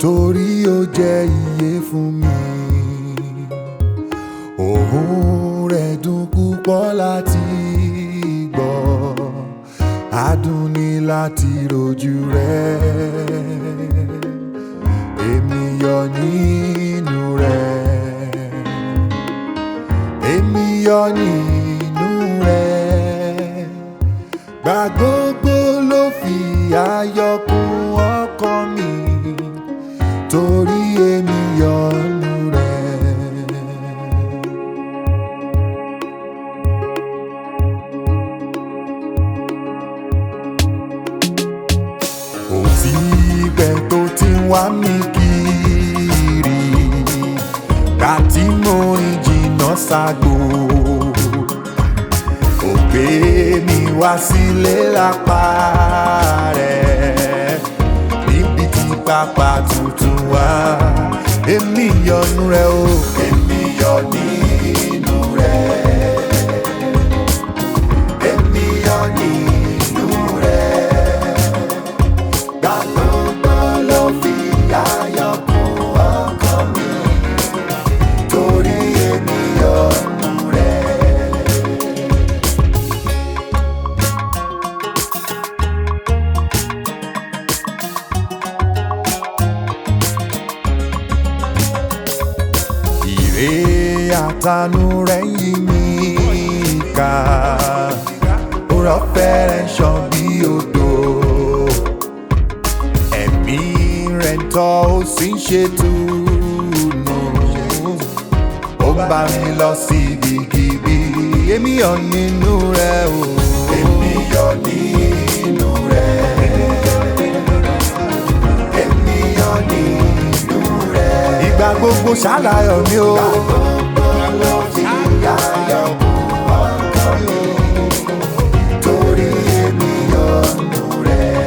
torí ó jẹ́ iye fún mi òun rẹ̀ dùn púpọ̀ láti gbọ́ adùn ní láti rojú rẹ̀ èmi yọ nínú rẹ̀ èmi yọ nínú rẹ̀ gbà gbogbo ló fi ayọ̀ kún ọkàn mi torí èmi yọ nínú rẹ̀. ó ti pẹ́ tó ti ń wá mi kiri ká tí mo rìn jìnnà ságbo ó gbé mi wá sílé lápá rẹ̀ níbi tí pápá tuntun wá èmi yọnu rẹ̀ o èmi yọ nínú rẹ̀ èmi yọ nínú rẹ̀ gbàgbọ́ ló fi ayọ̀ kún ọkàn mi torí èmi yọnu rẹ̀. Ìrè àtànú rẹ̀ yí mi ká òrọ̀ fẹ́rẹ̀ ṣàn bí odò ẹ̀mí rẹ̀ ń tọ́ ó sì ń ṣètùnú ó bá mi lọ sí ibikíbi èmi yọ̀ nínú rẹ̀ o èmi yọ̀ nínú rẹ̀ èmi yọ̀ nínú rẹ̀ ìgbà gbogbo ṣàlàyé mi o. Torí èmi yọnu rẹ̀.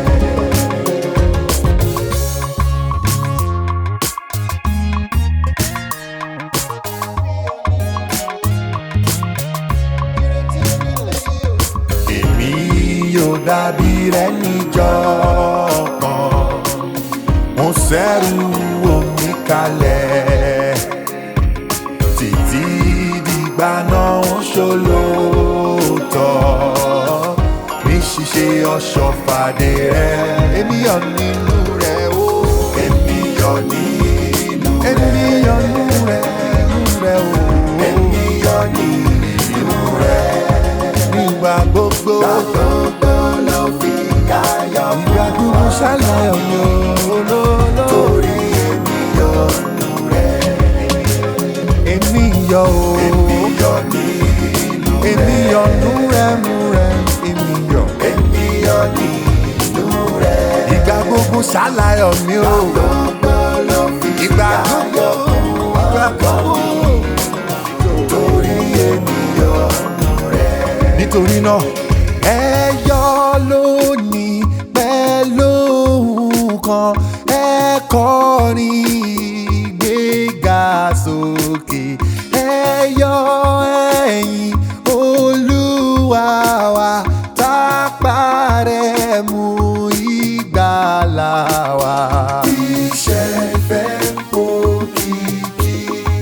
èmi yóò dàbí rẹ níjọ́ kan mo ṣẹ́rù omi kalẹ̀ títí dìgbà náà ń ṣolóòótọ́ ní ṣíṣe ọ̀ṣọ́fàdé rẹ èmi yọ̀ nínú rẹ o èmi yọ̀ nínú rẹ èmi yọ̀ nínú rẹ nínú rẹ o èmi yọ̀ nínú rẹ nígbà gbogbo. gbogbo ló fi ayọ̀ mọ́. ìgbà gbogbo ṣàlàyé mi olólò. torí èmi yọ nù rẹ̀. èmi yọ o. èmi yọ nínú rẹ̀. èmi yọ nù rẹ̀ nù rẹ̀. èmi yọ. èmi yọ nínú rẹ̀. ìgbà gbogbo ṣàlàyé mi o. gbogbo ló fi ayọ̀ mọ́. ìgbà gbogbo. torí èmi yọ nù rẹ̀ nítorí náà ẹ yọ̀ lónìí pẹ̀lú kan ẹ kọrin ìgbéga sókè ẹ yọ̀ ẹ̀yìn olúwa wa tápá rẹ̀ mú ìgbàlà wa. iṣẹ́ ìfẹ́ ń pò kìkì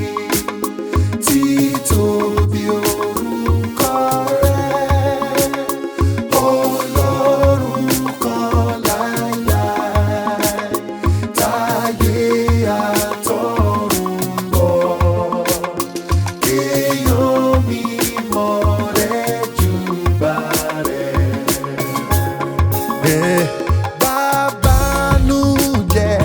títóbi orúkọ rẹ̀ olórúkọ láíláí táyé àtọ̀run bọ̀ kéèyàn mímọ́ rẹ̀ júbà rẹ̀. Bàbánújẹ́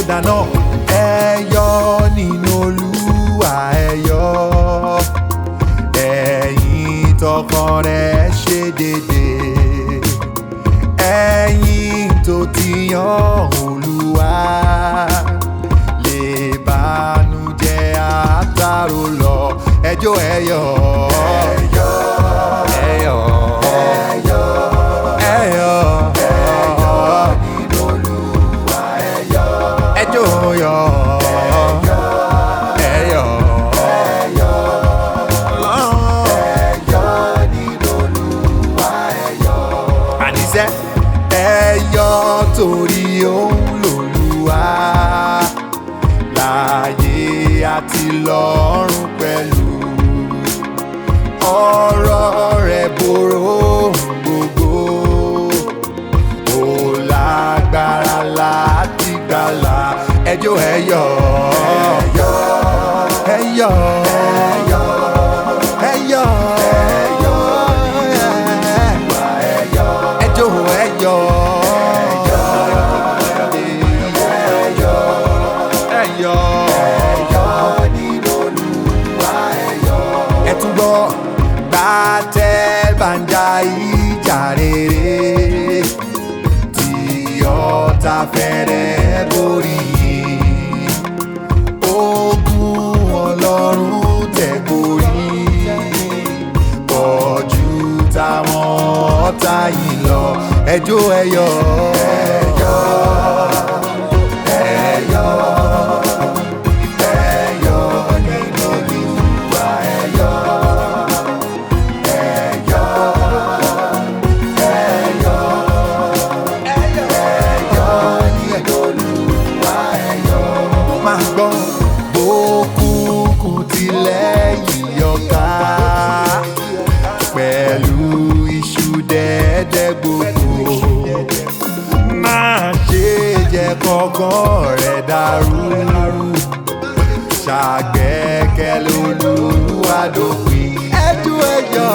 dáná ẹyọ nínú olúwa ẹyọ ẹ̀yin tọkàn rẹ̀ ṣe déédéé ẹ̀yin tó ti yan olúwa lè bànújẹ́ àtàrò lọ ẹjọ́ ẹyọ. ẹyọ ẹyọ ẹyọ ẹyọ nínú olúwa ẹyọ ẹjọ́ yọ. ẹyọ ẹyọ ẹyọ nínú olúwa ẹyọ àníṣe ẹyọ torí òun lòlúwa láàyè àti lọ́run pẹ̀lú ọ̀rọ̀ rẹ̀ borò ohun gbogbo ó lágbára láti gbàlà ẹjọ́ ẹyọ ẹyọ ẹyọ ẹyọ ẹyọ ẹyọ ẹjọ́ ẹyọ ẹyọ ẹ tún gbọ́ gbàtẹ́ bàǹjà ìjà rere tí ọ̀tá fẹ́rẹ̀ borí yìí ogun ọlọ́run tẹ̀ borí pọ̀jù táwọn ọ̀tá yìí lọ ẹjọ́ ẹyọ. ẹyọ ẹyọ ẹyọ nínú olúwa ẹyọ ẹyọ ẹyọ ẹyọ ẹyọ nínú olúwa ẹyọ. máa gbọ́ bókùnkùn tilẹ̀ yíyọká pẹ̀lú iṣu dẹ́dẹ́ gbogbo máa ṣe jẹ́ kọ́kọ́ rẹ̀ dàrú ṣàgbẹ́kẹ̀lé olúwa dópin. ẹjú ẹyọ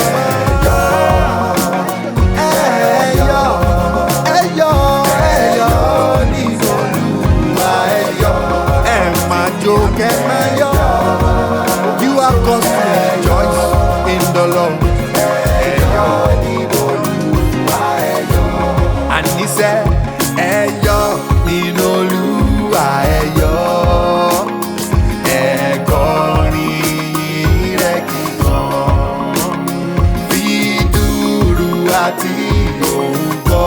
ẹyọ ẹyọ ẹyọ nínú olúwa ẹyọ ẹ máa jó kẹ máa yọ. you are cause to rejoice in the lord. ẹyọ nínú olúwa ẹyọ àníṣe ẹyọ nínú olúwa ẹyọ ẹkọrin rẹ kíkan fi dúró àti òun kọ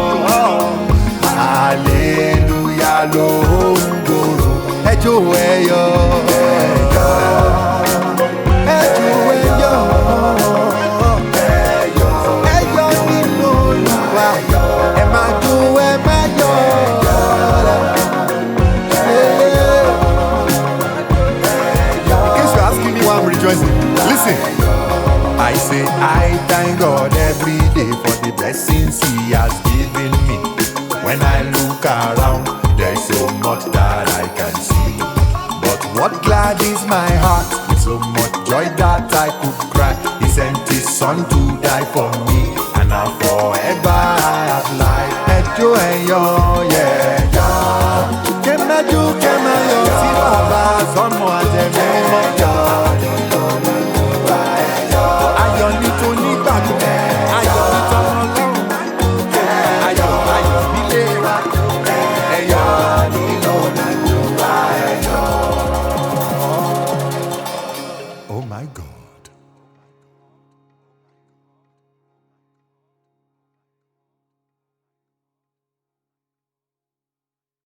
aleluya ló ń gbòòrò ẹjọ ẹyọ ẹyọ ẹjọ ẹyọ ẹyọ nínú olúwa ẹ máa dún ẹ máa yọ. In case you're asking me why I'm rejoicing, listen. I say I thank God every day for the blessings He has given me. When I look around, there's so much that I can see. But what gladdens my heart with so much joy that I could cry. He sent His Son to die for me, and now forever I have life. Ẹjọ́ ẹ̀yọ́ yẹ̀yọ́, kẹ́mẹ́jú kẹ́mẹ́yọ̀ sí bàbá sọ́nù àtẹ̀mí mọ́.